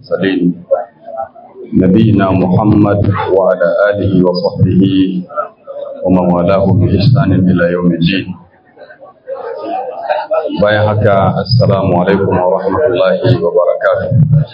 المرسلين نبينا محمد وعلى آله وصحبه ومن والاه بإحسان إلى يوم الدين bayan haka assalamu alaikum wa rahmatullahi wa barakatuh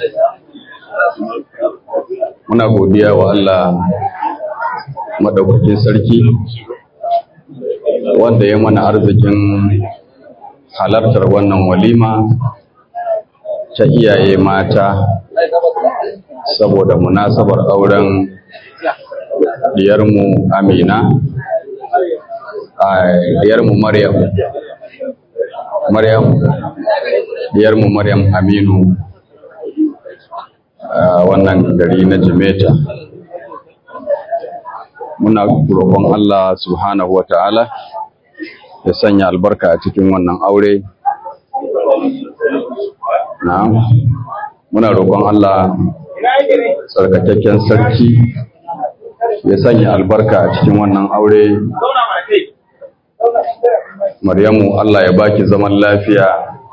muna godiya wa Allah madaukakin sarki wanda ya mana arzikin halartar wannan walima ta iyaye mata saboda munasabar auren diyarmu amina diyarmu maryam maryam diyarmu maryam aminu a wannan gari na jimeta muna roƙon allah subhanahu wa ta'ala ya sanya albarka a cikin wannan aure na muna roƙon Allah tsarkakakken sarki ya sanya albarka a cikin wannan aure Maryamu Allah ya baki zaman lafiya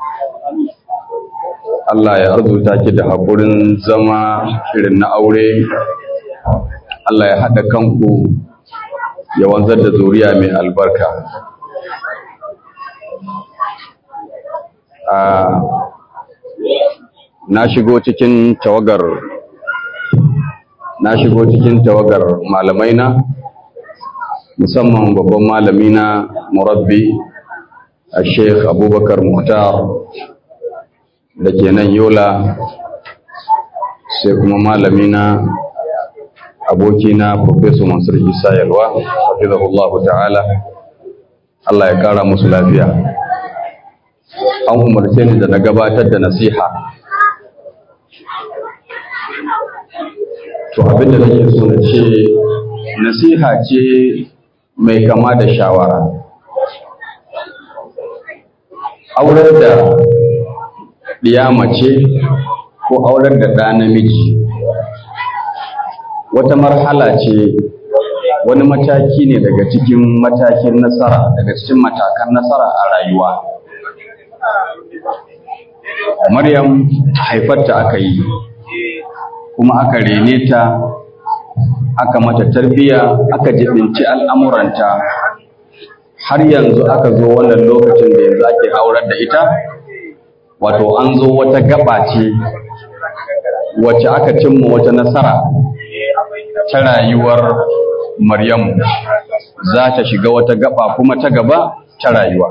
Allah ya arzuta ki da haƙurin zama irin na aure Allah ya haɗa kanku ya wanzar da zuriya mai albarka na shigo cikin tawagar na shigo cikin tawagar malamai na musamman babban malami na murabbi a sheikh abubakar muhtar da ke nan yola sai kuma malami na abokina professor mansur isa yalwa hafizahullahu ta'ala Allah ya kara musu lafiya an umarce ni da na gabatar da nasiha to abinda nake so na ce nasiha ce mai kama da shawara aurar da ɗiya mace ko aurar da ɗa namiji wata marhala ce wani mataki ne daga cikin matakin nasara daga cikin matakan nasara a rayuwa Maryam haifarta aka yi kuma aka rene ta aka mata tarbiya aka jibinci al'amuranta har yanzu aka zo wannan lokacin da yanzu ake aurar da ita wato an zo wata gaba ce wacce aka cimma wata nasara ta rayuwar Maryamu za ta shiga wata gaba kuma ta gaba ta rayuwa.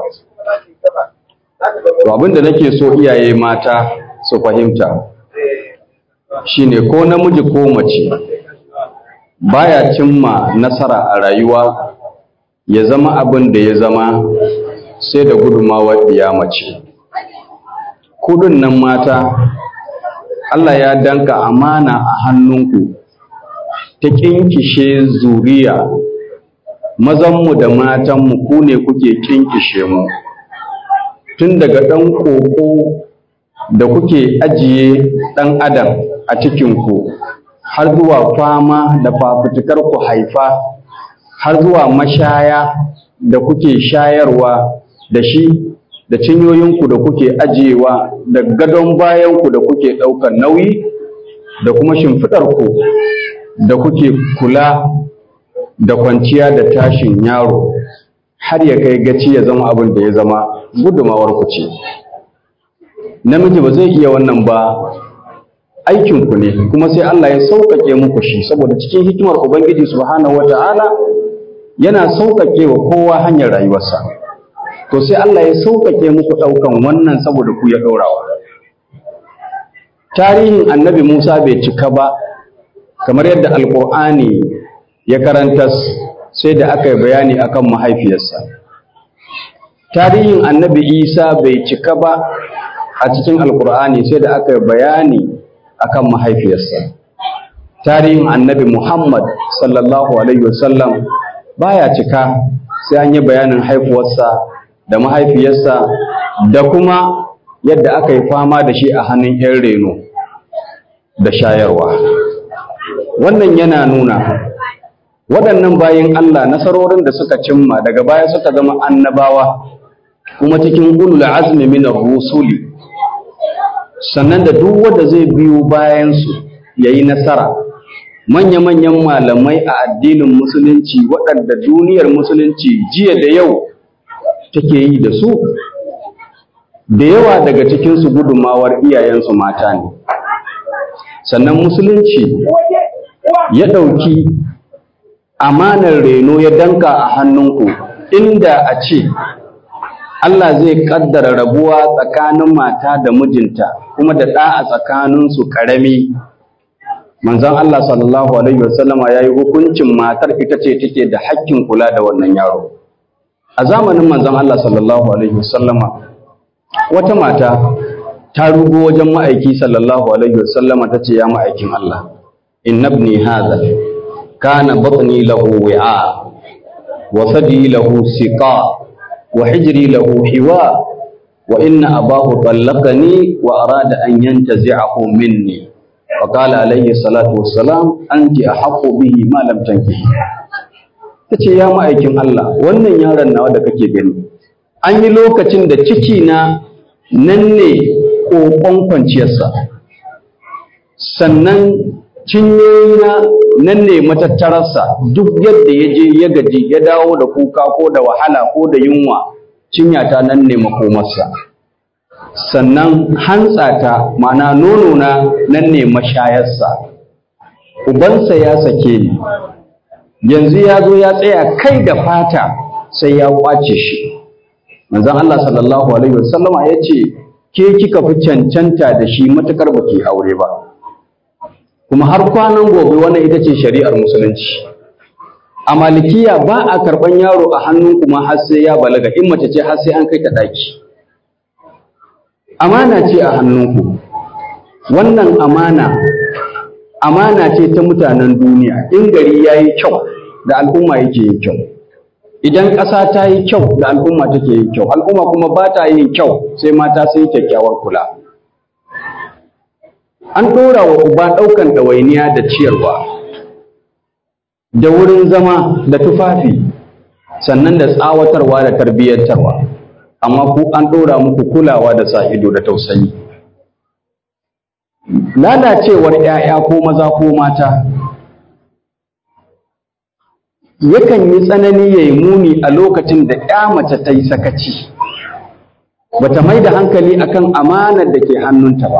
To abinda nake so iyaye mata su fahimta shine ko namiji ko mace baya cimma nasara a rayuwa ya zama abin da ya zama sai da gudunmawar ɗiya mace. Kudin nan mata Allah ya danka amana a hannunku ta kinkishe zuriya mazanmu da matanmu ku ne kuke kinkishe mu tun daga ɗan ƙoƙo da kuke ajiye ɗan adam a cikinku har zuwa fama da fafutukar ku haifa har zuwa mashaya da kuke shayarwa da shi da cinyoyinku da kuke ajiyewa da gadon bayanku da kuke ɗaukar nauyi da kuma shimfiɗarku da kuke kula da kwanciya da tashin yaro har ya kai gaci ya zama abin da ya zama gudumawar ku ce namiji ba zai iya wannan ba aikinku ne kuma sai Allah ya sauƙaƙe muku shi saboda cikin hikimar Ubangiji subhanahu wata'ala yana sauƙaƙe wa kowa hanyar rayuwarsa to sai Allah ya sauƙaƙe muku ɗaukan wannan saboda ku ya ɗaurawa tarihin annabi Musa bai cika ba kamar yadda alkur'ani ya karanta sai da aka yi bayani akan mahaifiyarsa tarihin annabi isa bai cika ba a cikin alkur'ani sai da aka yi bayani akan mahaifiyarsa tarihin annabi muhammad sallallahu alaihi wasallam baya cika sai an yi bayanin haifuwarsa da mahaifiyarsa da kuma yadda aka yi fama da shi a hannun 'yan reno da shayarwa wannan yana nuna waɗannan bayin Allah nasarorin da suka cimma daga baya suka zama annabawa kuma cikin ulul azmi min rusuli sannan da duk wanda zai biyo bayansu ya yi nasara manya-manyan malamai a addinin musulunci waɗanda duniyar musulunci jiya da yau take yi da su da yawa daga cikinsu gudunmawar iyayensu mata ne sannan musulunci ya ɗauki amanar reno ya danka a hannunku inda a ce Allah zai kaddara rabuwa tsakanin mata da mijinta kuma da ɗa a tsakaninsu ƙarami manzon Allah sallallahu alaihi wasallama ya yi hukuncin matar ita ce take da hakkin kula da wannan yaro a zamanin manzon Allah sallallahu alaihi wasallama wata mata ta rugo wajen ma'aiki sallallahu alaihi wasallama ta ce ya ma'aikin Allah inna ibni hadha kana batni lahu wi'a wa sadi lahu siqa wa hijri lahu hiwa wa inna abahu tallaqani wa arada an yantazi'ahu minni وقال عليه الصلاة والسلام أنت أحق به ما لم تنكحي tace ya ma'aikin Allah wannan yaron nawa da kake gani an yi lokacin da ciki na nan ne kokon kwanciyarsa sannan cinyoyina nan ne matattararsa duk yadda ya je ya gaji ya dawo da kuka ko da wahala ko da yunwa cinyata nan ne makomarsa sannan hantsata mana nonona nan ne mashayarsa ubansa ya sake ni yanzu ya zo ya tsaya kai da fata sai ya kwace shi manzon Allah sallallahu alaihi wasallama ya ce ke kika fi cancanta da shi matukar baki aure ba kuma har kwanan gobe wannan ita ce shari'ar musulunci a malikiya ba a karɓan yaro a hannun kuma har sai ya balaga in mace ce har sai an kai ta ɗaki amana ce a hannunku wannan amana amana ce ta mutanen duniya in gari ya yi kyau da al'umma yake yin kyau idan ƙasa ta yi kyau da al'umma take yin kyau al'umma kuma ba ta yin kyau sai mata sun yi kyakkyawar kula an ɗora wa uba ɗaukan ɗawainiya da ciyarwa da wurin zama da tufafi sannan da tsawatarwa da tarbiyyantarwa amma ku an ɗora muku kulawa da sa ido da tausayi lalacewar ‘ya'ya ko maza ko mata yakan yi tsanani ya yi muni a lokacin da ‘ya mace ta yi sakaci bata mai da hankali akan amanar da ke hannunta ba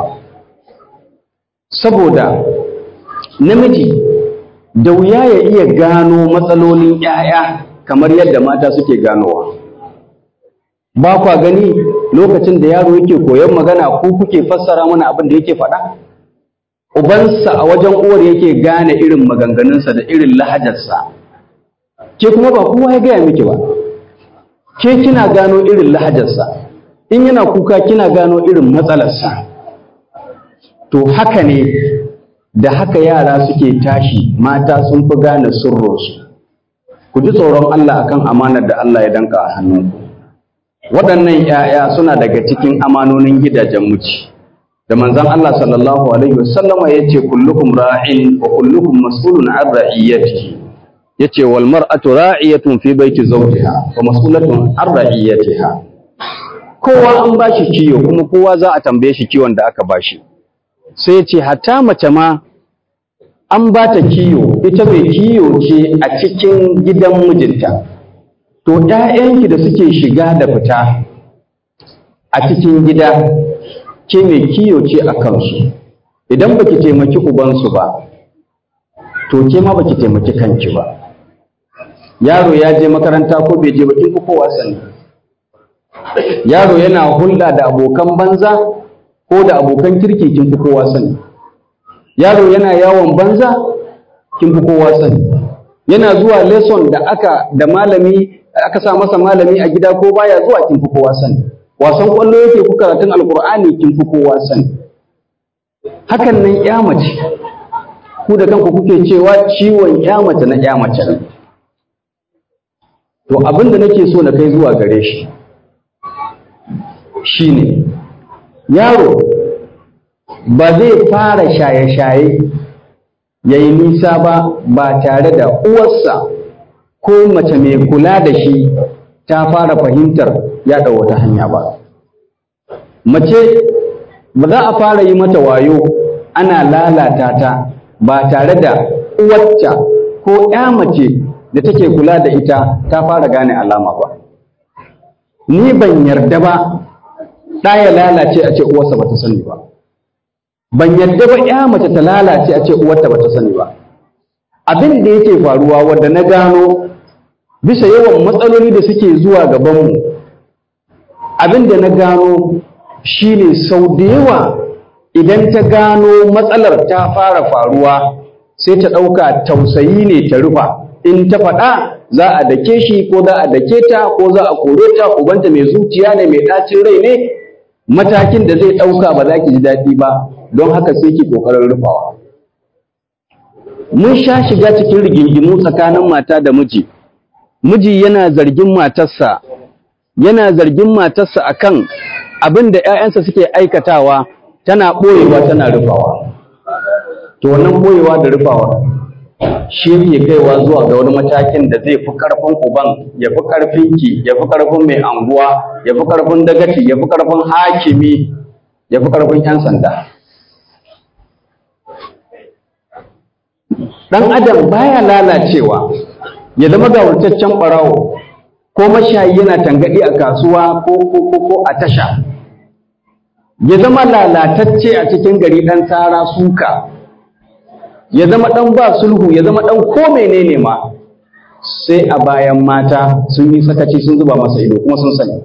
saboda namiji da wuya ya iya gano matsalolin ‘ya'ya kamar yadda mata suke ganowa ba kwa gani lokacin da yaro yake koyon magana ko kuke fassara mana abin da yake faɗa ubansa a wajen uwar yake gane irin maganganunsa da irin lahajarsa ke kuma ba kowa ya gaya miki ba ke kina gano irin lahajarsa in yana kuka kina gano irin matsalarsa to haka ne da haka yara suke tashi mata sun fi gane sirrinsu ku ji tsoron Allah akan amanar da Allah ya danka a hannunku waɗannan ‘ya'ya suna daga cikin amanonin gidajen muci da manzan Allah sallallahu Alaihi wasallama ya ce kullukum ra'in wa kullukum mas'ulun an ra'iyyati ya ce wal mar'atu ra'iyatun fi baiti zawjiha wa mas'ulatun an ra'iyyatiha kowa an bashi kiyo kuma kowa za a tambaye shi kiwon da aka bashi sai ya ce hatta mace ma an ba ta kiyo ita mai kiyo ce a cikin gidan mijinta to ‘ya'yanki da suke shiga da fita a cikin gida ke mai kiyo ce a kansu idan baki taimaki ubansu ba to ke ma baki taimaki kanki ba yaro ya je makaranta ko bai je bakin kowa sani yaro yana hulɗa da abokan banza ko da abokan kirki kin fi kowa sani yaro yana yawon banza kin fi kowa sani yana zuwa lesson da aka da malami aka sa masa malami a gida ko baya zuwa kin fi kowa sani wasan kwallo yake ku karatun alkur'ani kin fi kowa sani hakan nan ya mace ku da kanku kuke cewa ciwon ya mace na ya mace ne to abin da nake so na kai zuwa gare shi shine yaro ba zai fara shaye-shaye ya yi nisa ba ba tare da uwarsa ko mace mai kula da shi ta fara fahimtar yaɗa wata hanya ba mace ba za a fara yi mata wayo ana lalata ta ba tare da uwarta ko ya mace da take kula da ita ta fara gane alama ba ni ban yarda ba ɗa ya lalace a ce uwarsa ba ta sani ba ban yarda ba ya mace ta lalace a ce uwarta ba ta sani ba abin da yake faruwa wanda na gano bisa yawan matsaloli da suke zuwa gabanmu abin da na gano shine sau da yawa idan ta gano matsalar ta fara faruwa sai ta ɗauka tausayi ne ta rufa in ta faɗa za a dake shi ko za a dake ta ko za a kore ta ubanta mai zuciya ne mai ɗacin rai ne matakin da zai ɗauka ba za ki ji daɗi ba don haka sai ki ƙoƙarin rufawa mun sha shiga cikin rigingimu tsakanin mata da miji miji yana zargin matarsa yana zargin matarsa akan abin da ‘ya'yansa suke aikatawa tana ɓoyewa tana rufawa to wannan ɓoyewa da rufawa shi yake kaiwa zuwa ga wani matakin da zai fi ƙarfin uban ya fi ƙarfin ki ya fi ƙarfin mai anguwa ya fi ƙarfin dagaci ya fi ƙarfin hakimi ya fi ƙarfin ‘yan sanda ɗan adam baya lalacewa ya zama gawurtaccen ɓarawo ko mashayi yana tangaɗi a kasuwa ko ko ko a tasha ya zama lalatacce a cikin gari ɗan tsara suka ya zama ɗan ba sulhu ya zama ɗan ko menene ma sai a bayan mata sun yi sakaci sun zuba masa ido kuma sun sani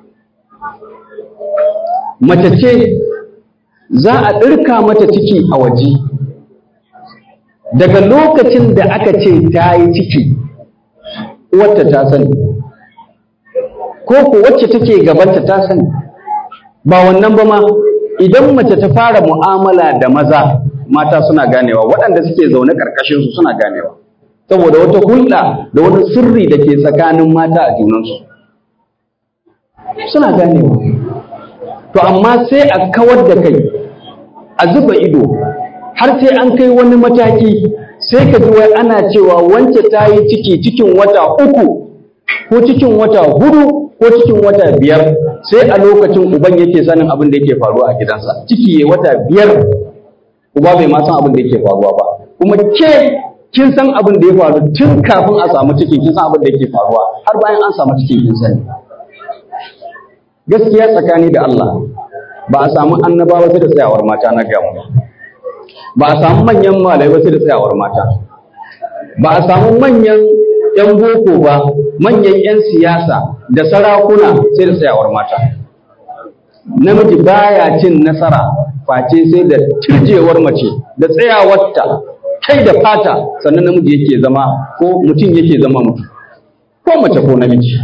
mace ce za a ɗirka mata ciki a waje daga lokacin da aka ce ta yi ciki uwarta ta sani ko ko wacce take gabanta ta sani ba wannan ba ma idan mace ta fara mu'amala da maza mata suna ganewa waɗanda suke zaune ƙarƙashin su suna ganewa saboda wata hulɗa da wani sirri da ke tsakanin mata a junansu suna ganewa to amma sai a kawar da kai a zuba ido har sai an kai wani mataki sai ka ji wai ana cewa wance ta yi ciki cikin wata uku ko cikin wata hudu ko cikin wata biyar sai a lokacin uban yake sanin abin da yake faruwa a gidansa ciki ya wata biyar uba bai ma san abin da yake faruwa ba kuma ke kin san abin da ya faru tun kafin a samu cikin kin san abin da yake faruwa har bayan an samu cikin kin sani gaskiya tsakani da Allah ba a samu annabawa sai da tsayawar mata na gamu ba a samu manyan malai ba sai da tsayawar mata ba a samu manyan yan boko ba manyan yan siyasa da sarakuna sai da tsayawar mata namiji baya cin nasara face sai da turjewar mace da tsayawarta kai da fata sannan namiji yake zama ko mutum yake zama mutum ko mace ko namiji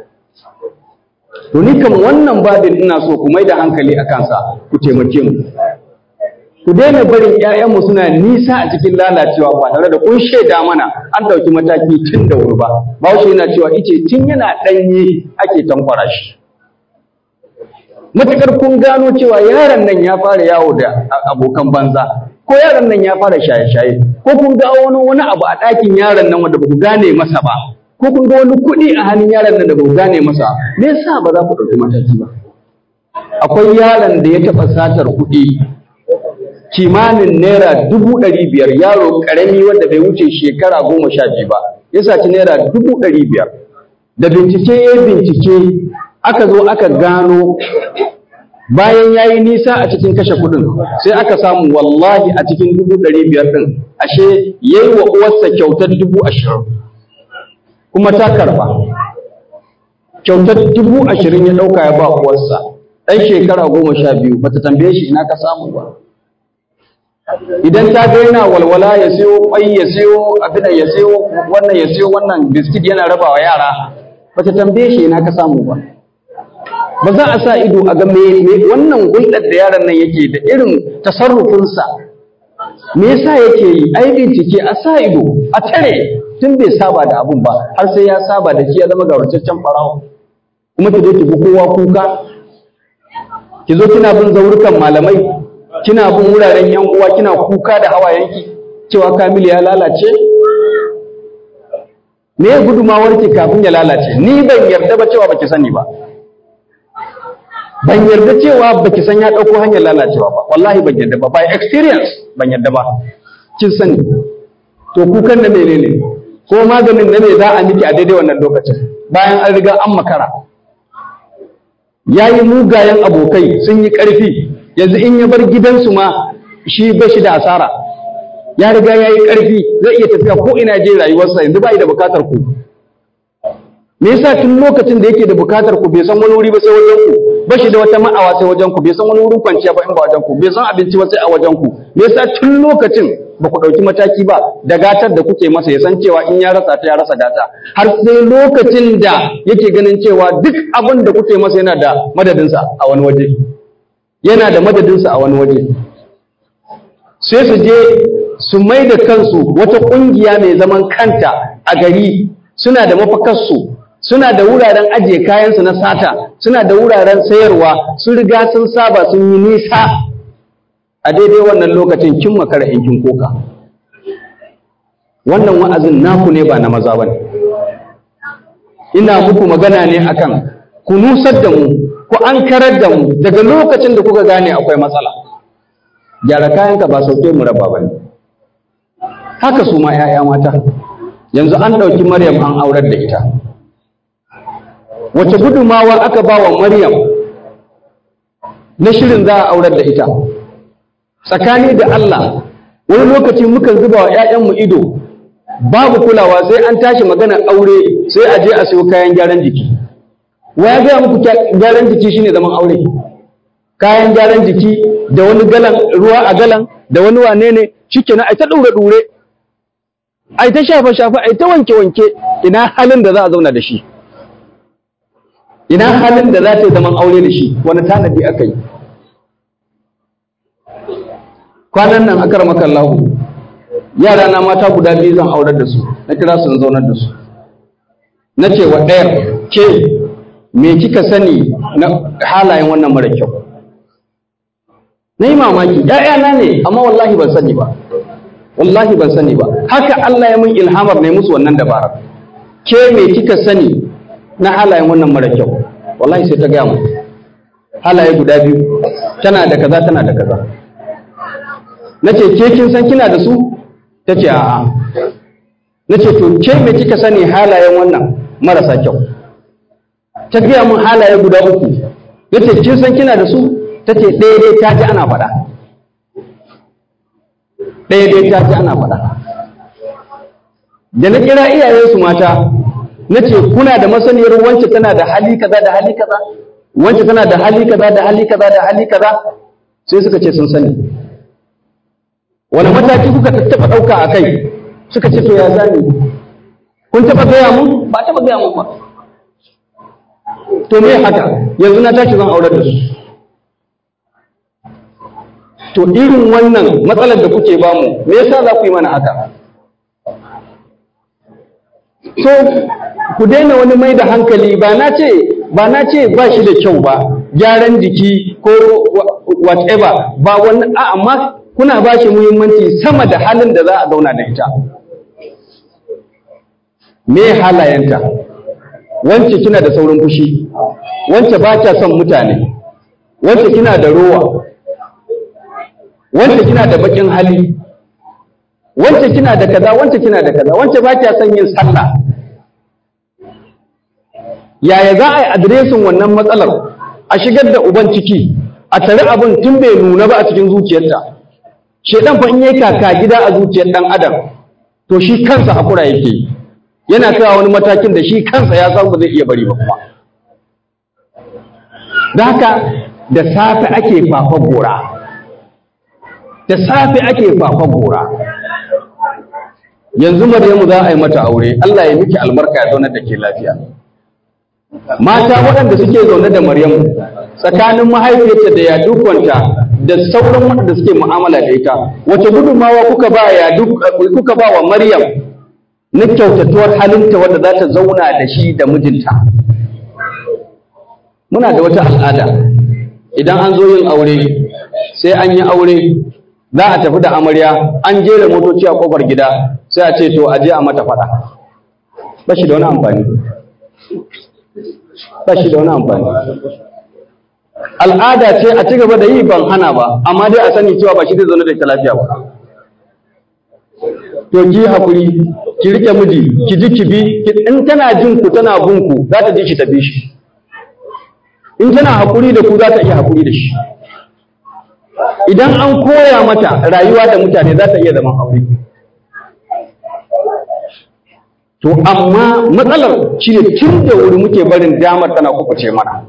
to ni kam wannan babin ina so ku mai da hankali a kansa ku taimake mu ku daina barin ƴaƴanmu suna nisa a cikin lalacewa ba tare da kun shaida mana an ɗauki mataki tun da wuri ba bahaushe yana cewa ice tun yana ɗanye ake tankwara shi matuƙar kun gano cewa yaron nan ya fara yawo da abokan banza ko yaron nan ya fara shaye-shaye ko kun ga wani wani abu a ɗakin yaron nan wanda ba ku gane masa ba ko kun ga wani kuɗi a hannun yaron nan da ba ku gane masa me yasa ba za ku ɗauki mataki ba akwai yaron da ya taɓa satar kuɗi kimanin naira dubu ɗari biyar yaro ƙarami wanda bai wuce shekara goma sha biyu ba ya saci naira dubu ɗari biyar da bincike ya bincike aka zo aka gano bayan ya yi nisa a cikin kashe kuɗin sai aka samu wallahi a cikin dubu ɗari biyar ɗin ashe ya yi wa uwarsa kyautar dubu ashirin kuma ta karɓa kyautar dubu ashirin ya ɗauka ya ba uwarsa ɗan shekara goma sha biyu bata tambaye shi ina ka samu ba idan ta ga yana walwala ya siyo kwai ya siyo abin ya siyo wannan ya siyo wannan biskit yana raba wa yara ba ta tambaye shi ina ka samu ba ba za a sa ido a ga me wannan hulɗar da yaron nan yake da irin tasarrufinsa me yasa yake yi ai bincike a sa ido a tare tun bai saba da abun ba har sai ya saba da shi ya zama gawarcaccen farawo kuma ki zo ki bi kowa kuka ki zo kina bin zaurukan malamai kina bin wuraren yan uwa kina kuka da hawayenki cewa Kamilu ya lalace me ya gudumawar ki kafin ya lalace ni ban yarda ba cewa baki sani ba ban yarda cewa baki san ya ɗauko hanyar lalacewa ba wallahi ban yarda ba by experience ban yarda ba kin sani to kukan na menene ko maganin na me za a miki a daidai wannan lokacin bayan an riga an makara ya yi mugayen abokai sun yi ƙarfi yanzu in ya bar gidansu ma shi ba shi da asara ya riga ya yi ƙarfi zai iya tafiya ko ina je rayuwarsa yanzu ba da bukatar ku me yasa tun lokacin da yake da bukatar ku bai san wani wuri ba sai wajen ku ba shi da wata ma'awa sai wajen ku bai san wani wurin kwanciya ba in ba wajen ku bai san abinci ba sai a wajen ku me yasa tun lokacin ba ku ɗauki mataki ba da gatar da kuke masa ya san cewa in ya rasa ta ya rasa gata har sai lokacin da yake ganin cewa duk abin da kuke masa yana da madadinsa a wani waje yana da madadinsa a wani waje sai su je su mai da kansu wata ƙungiya mai zaman kanta a gari suna da mafakarsu suna da wuraren ajiye kayansu na sata suna da wuraren sayarwa sun riga sun saba sun yi nisa a daidai wannan lokacin kin makara in kin koka wannan wa'azin naku ne ba na maza bane ina muku magana ne akan ku nusar da mu ku ankarar da mu daga lokacin da kuka gane akwai matsala gyara kayanka ba sauke mu raba bane haka su ma 'ya'ya mata yanzu an ɗauki maryam an aurar da ita wace gudumawa aka ba wa maryam na shirin za a aurar da ita tsakani da Allah wani lokaci mukan zuba wa 'ya'yanmu ido babu kulawa sai an tashi magana aure sai a je a siyo kayan gyaran jiki wa ya gaya muku gyaran jiki shine zaman aure kayan gyaran jiki da wani galan ruwa a galan da wani wane ne shikenan ai ta dure dure ai ta shafa shafa ai ta wanke wanke ina halin da za a zauna da shi ina halin da za ta yi zaman aure da shi wani tanadi aka yi kwanan nan akar makallahu yara na mata guda biyu zan aurar da su na kira su zaunar da su na ce wa ɗayar ke me kika sani na halayen wannan mara kyau na yi mamaki ‘ya'yana ne amma wallahi ban sani ba wallahi ban sani ba haka Allah ya mun ilhamar ne musu wannan dabarar ke me kika sani na halayen wannan mara kyau wallahi sai ta gaya mu halaye guda biyu tana da kaza tana da kaza na ce ke kin san kina da su ta ce a'a na ce to ke me kika sani halayen wannan marasa kyau ta gaya mun halaye guda uku na ce kin san kina da su ta ce ɗaya dai ta ji ana faɗa ɗaya dai ta ji ana faɗa da na kira iyayensu mata na ce kuna da masaniyar wance tana da hali kaza da hali kaza wance tana da hali kaza da hali kaza da hali kaza sai suka ce sun sani wani mataki kuka taɓa ɗauka a kai suka ce to ya zami kun taɓa gaya mun ba taɓa gaya mun ba to me haka yanzu na tashi zan aurar da su to irin wannan matsalar da kuke bamu me yasa za ku yi mana haka so ku daina wani mai da hankali ba na ce ba na ce ba shi da kyau ba gyaran jiki ko whatever ba wani a amma kuna ba shi muhimmanci sama da halin da za a zauna da ita me halayenta wance kina da saurin fushi wance ba kya son mutane wance kina da rowa wance kina da bakin hali wance kina da kaza wance kina da kaza wance ba kya son yin sallah yaya za a yi adiresin wannan matsalar a shigar da uban ciki a tare abin tun bai nuna ba a cikin zuciyarta shedan fa in yayi kaka gida a zuciyar dan adam to shi kansa hakura yake yana kawo wani matakin da shi kansa ya san ba zai iya bari ba kuma da haka da safe ake fafa gora da safe ake fafa gora yanzu Maryamu za a yi mata aure Allah ya miki albarka ya zauna da ke lafiya mata waɗanda suke zaune da Maryamu tsakanin mahaifiyarta da yadukwanta da sauran waɗanda suke mu'amala da ita wace gudunmawa kuka ba yadu kuka ba wa Maryam na kyautatuwar halinta wadda za ta zauna da shi da mijinta muna da wata al'ada idan an zo yin aure sai an yi aure za a tafi da amarya an jera motoci a kofar gida sai a ce to a je a mata faɗa ba shi da wani amfani ba shi da wani amfani al'ada ce a ci gaba da yi ban hana ba amma dai a sani cewa ba shi zai zaune da ita lafiya ba to ki hakuri ki rike miji ki ji ki bi in tana jin ku tana bin ku za ta ji shi ta bi shi in tana hakuri da ku za ta iya hakuri da shi idan an koya mata rayuwa da mutane za ta iya zaman aure to amma matsalar shi ne tun da wuri muke barin damar tana kukuce mana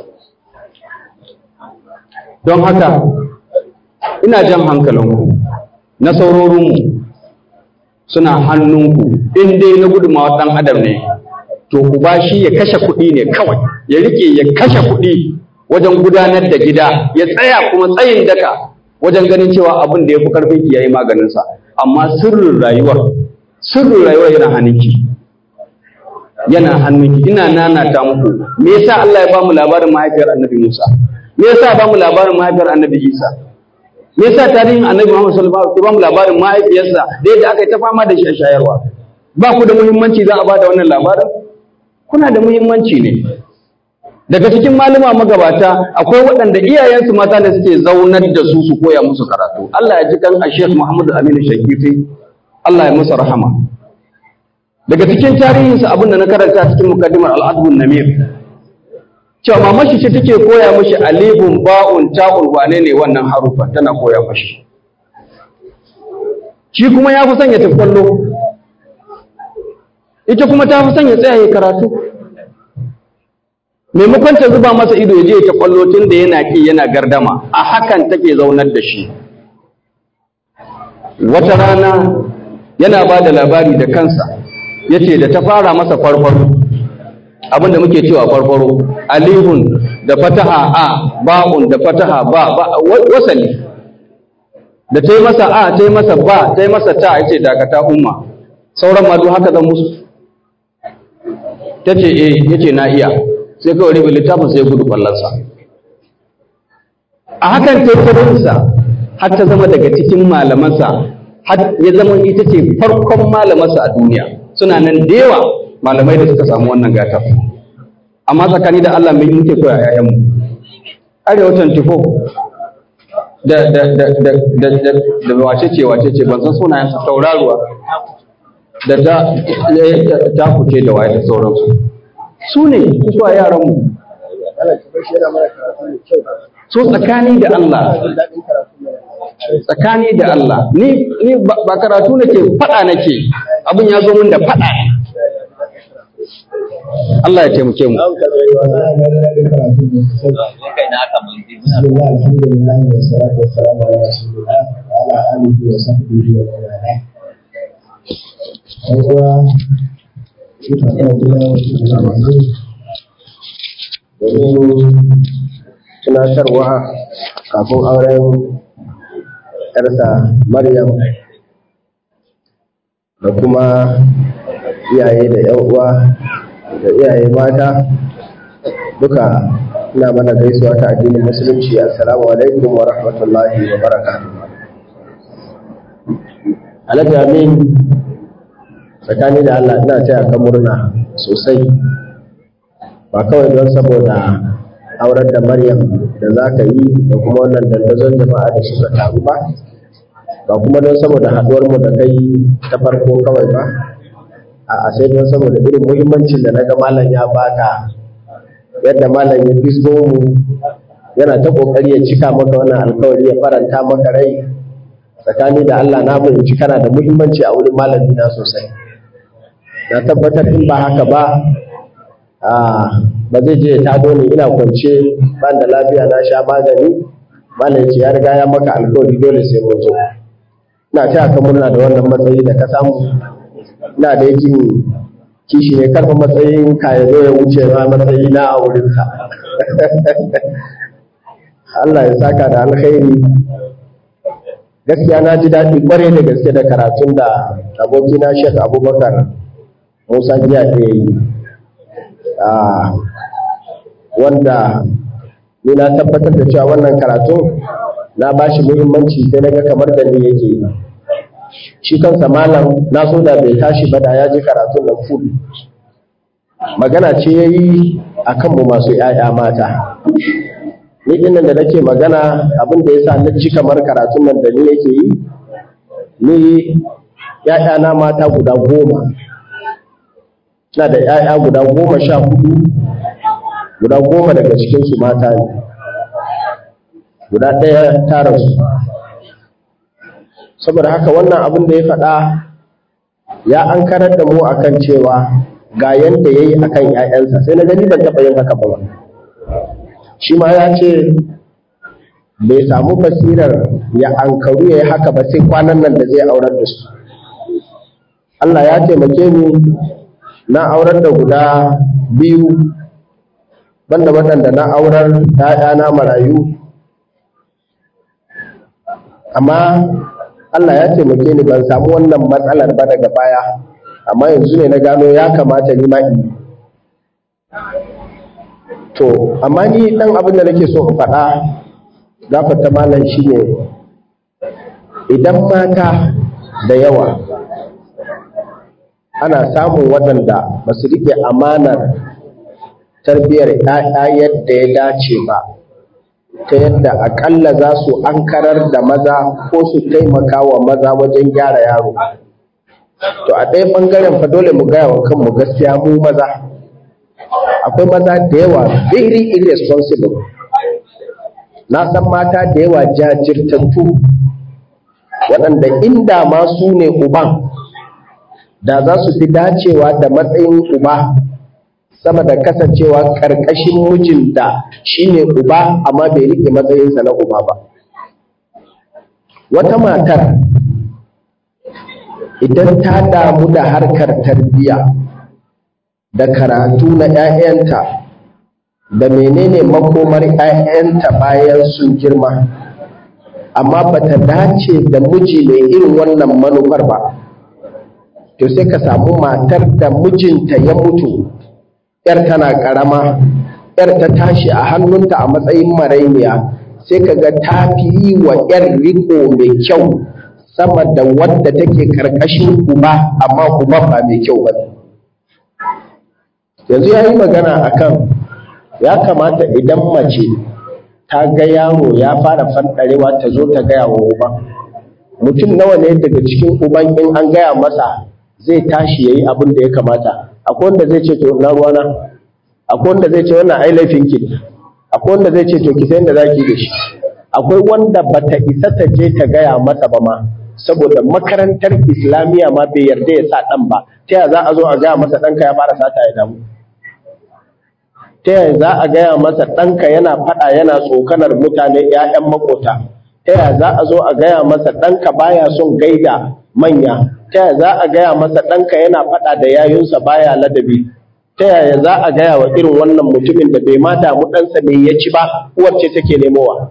don haka ina jan hankalinku na saurorinmu suna hannunku in dai na gudunmawa ɗan adam ne to ku ba shi ya kashe kuɗi ne kawai ya rike ya kashe kuɗi wajen gudanar da gida ya tsaya kuma tsayin daka wajen ganin cewa abin da ya fi karfin ki yayi maganinsa amma sirrin rayuwar sirrin rayuwar yana hannunki yana hannunki ina nanata muku me yasa Allah ya bamu labarin mahaifiyar Annabi Musa me yasa ya bamu labarin mahaifiyar Annabi Isa me yasa tarihin Annabi Muhammad sallallahu alaihi wasallam ya bamu labarin mahaifiyarsa da yadda aka yi ta fama da shi a shayarwa ba ku da muhimmanci za a bada wannan labarin kuna da muhimmanci ne daga cikin malama magabata akwai waɗanda iyayensu mata ne suke zaunar da su su koya musu karatu Allah ya ji kan Sheikh Muhammad Aminu Shakifi Allah ya masa rahama daga cikin tarihinsa abin da na karanta cikin mukaddimar al'adun namir cewa mamashi ce take koya mashi alifun ba'un ta'un wane ne wannan harufa tana koya mashi shi kuma ya fi son ya tafi kwallo ita kuma ta fi son ya tsaya ya karatu maimakon ta zuba masa ido ya je ta kwallo tun da yana ki yana gardama a hakan take zaunar da shi wata rana yana ba da labari da kansa ya ce da ta fara masa farfaro abinda muke cewa farfaro alihun da fataha a ba'un da fataha ba wasali da ta yi masa a ta yi masa ba ta yi masa ta ya ce dakata umma sauran ma duk haka zan musu ta ce eh ya ce na iya sai kawai ribe littafin sai gudu kwallonsa a hakan tattarinsa har ta zama daga cikin malamansa har ya zama ita ce farkon malamansa a duniya suna nan da yawa malamai da suka samu wannan gatar amma tsakani da Allah mai muke koya yayanmu arewa 24 da da da da da da da wace ce wace ce ban san sunayen su tauraruwa da ta ta kuce da waye da sauransu su ne su a yaranmu so tsakani da Allah tsakani da Allah ni ni ba karatu nake fada nake abin ya zo min da fada ne Allah ya taimake mu tunatarwa kafin auren ‘yarsa Maryam da kuma iyaye da ‘yan uwa da iyaye mata duka ina mana gaisuwa ta addinin musulunci assalamu alaikum wa rahmatullahi wa barakatuh Alhaji Amin tsakani da Allah ina taya ka murna sosai ba kawai don saboda aurar da Maryam da za ka yi da kuma wannan dandazon jama'a da suka taru ba ba kuma don saboda haɗuwar mu da kai ta farko kawai ba a sai don saboda irin muhimmancin da naga malam ya baka yadda malam ya fisgo mu yana ta kokari ya cika maka wannan alkawari ya faranta maka rai tsakani da Allah na fahimci kana da muhimmanci a wurin malami na sosai na tabbatar in ba haka ba ba zai je ta ni ina kwance ban da lafiya na sha magani malam ce ya riga ya maka alkawari dole sai mun zo ina taya ka murna da wannan matsayi da ka samu ina da yakin kishi ne karfa matsayin ka ya zo ya wuce ma matsayi na a wurinsa Allah ya saka da alkhairi gaskiya na ji daɗi kwarai da gaske da karatun da abokina Sheikh Abubakar Musa Giya ya yi wanda ni na tabbatar da cewa wannan karatun na ba shi muhimmanci sai na ga kamar da ni yake shi kansa malam na so da bai tashi ba da ya ji karatun nan full magana ce ya yi a kanmu masu ‘ya'ya mata ni dinnan da nake magana abin da yasa na ci kamar karatun nan da ni yake yi ni ‘ya'yana mata guda goma ina da ‘ya'ya guda goma sha hudu guda goma daga cikinsu mata ne guda ɗaya ta rasu saboda haka wannan abin da ya faɗa ya an karar da mu akan cewa ga yanda ya yi akan ‘ya'yansa sai na gani ban taɓa yin haka ba shi ma ya ce bai samu basirar ya ankaru ya yi haka ba sai kwanan nan da zai aurar da su Allah ya taimake ni na aurar da guda biyu banda waɗanda na aurar ‘ya'yana marayu amma Allah ya taimake ni ban samu wannan matsalar ba daga baya amma yanzu ne na gano ya kamata ni ma in to amma ni ɗan abin da nake so in faɗa gafarta malam shine idan mata da yawa ana samun waɗanda ba su riƙe amanar tarbiyyar ‘ya'ya yadda ya dace ba ta yadda aƙalla za su ankarar da maza ko su taimaka wa maza wajen gyara yaro to a ɗaya ɓangaren fa dole mu gaya wa kanmu gaskiya mu maza akwai maza da yawa very irresponsible na san mata da yawa jajirtattu waɗanda inda ma su ne uban da za su fi dacewa da matsayin uba sama da kasancewa ƙarƙashin mijin da shi ne uba amma bai riƙe matsayinsa na uba ba wata matar idan ta damu da harkar tarbiyya da karatu na 'ya'yanta da menene makomar 'ya'yanta bayan sun girma amma ba ta dace da miji mai irin wannan manufar ba to sai ka samu matar da mijinta ya mutu ‘yar tana ƙarama ‘yar ta tashi a hannunta a matsayin marainiya sai ka ga ta fi yi wa ‘yar riko mai kyau sama da wadda take ƙarƙashin uba amma uba ba mai kyau ba yanzu ya yi magana akan ya kamata idan mace ta ga yaro ya fara fanɗarewa ta zo ta gaya wa uba mutum nawa ne daga cikin uban in an gaya masa zai tashi ya yi abin da ya kamata akwai wanda zai ce to na ruwana akwai wanda zai ce wannan ai laifin ki ne akwai wanda zai ce to ki san da zaki da shi akwai wanda bata isa ta je ta gaya masa ba ma saboda makarantar islamiyya ma bai yarda ya sa dan ba ta yaya za a zo a gaya masa ɗanka ya fara sata ya damu ta yaya za a gaya masa ɗanka yana faɗa yana tsokanar mutane ‘ya'yan makota ta yaya za a zo a gaya masa ɗanka baya son gaida manya ta yaya za a gaya masa ɗanka yana faɗa da yayunsa baya ladabi ta yaya za a gaya wa irin wannan mutumin da bai ma damu ɗansa ne ya ci ba uwar ce take nemowa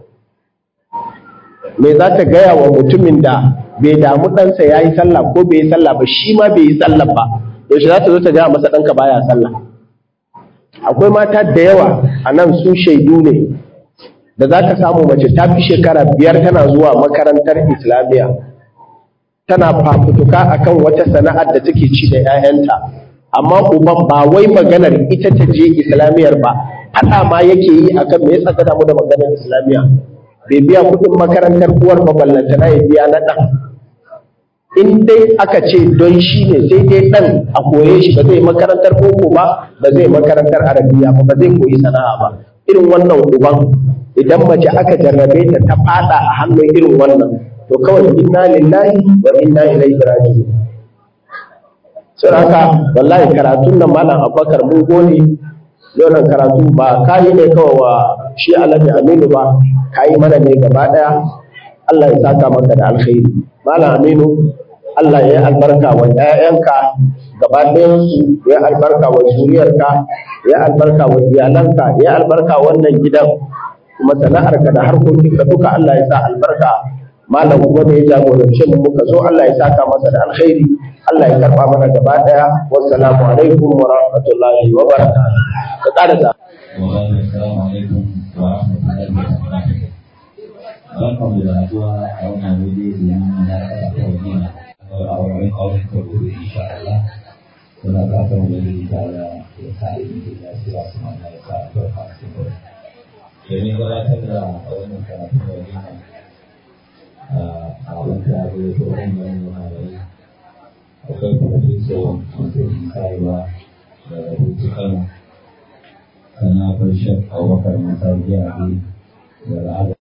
me za ta gaya wa mutumin da bai damu ɗansa ya yi sallah ko bai yi sallah ba shi ma bai yi sallah ba yaushe za ta zo ta gaya masa ɗanka baya sallah akwai mata da yawa a nan su shaidu ne da za ka samu mace ta fi shekara biyar tana zuwa makarantar islamiyya tana fafutuka akan wata sana'ar da take ci da 'ya'yanta amma uban ba wai maganar ita ta je islamiyyar ba faɗa ma yake yi akan me yasa ta damu da maganar islamiyya bai biya kuɗin makarantar uwar ba ballantana ya biya na ɗan in dai aka ce don shi ne sai dai ɗan a koye shi ba zai makarantar boko ba ba zai makarantar arabiya ba ba zai koyi sana'a ba irin wannan uban idan mace aka jarrabe ta ta fada a hannun irin wannan to kawai inna lillahi wa inna ilaihi raji'un sai haka wallahi karatun nan malam abubakar mun gode wannan karatu ba kayi ne kawai wa shi alhaji aminu ba kayi mana ne gaba daya Allah ya saka maka da alkhairi malam aminu Allah ya albarka wa ‘ya'yanka gaba ɗayansu, ya albarka wa zuriyarka, ya albarka wa iyalanka, ya albarka wannan gidan, kuma sana'arka da harkokinka duka Allah ya sa albarka. Malam kuma da ya jagorance mu muka zo Allah ya saka masa da alkhairi, Allah ya karɓa mana gaba ɗaya. Wassalamu alaikum wa rahmatullahi wa barakatuh. Ka ƙara da. Assalamu alaikum wa rahmatullahi wa barakatuh. Barkanmu da haɗuwa a wannan waje domin na kasa kawai a wurin auren farko da insha Allah suna fatan wani da ya sa ilimi da ya su mana ya sa albarka a cikin domin gabatar da wannan karatu da wani a wata da ya fi wani wani wani akwai profeso masu karewa da rubutu kano sannan akwai shek abubakar masar jiya da al'ada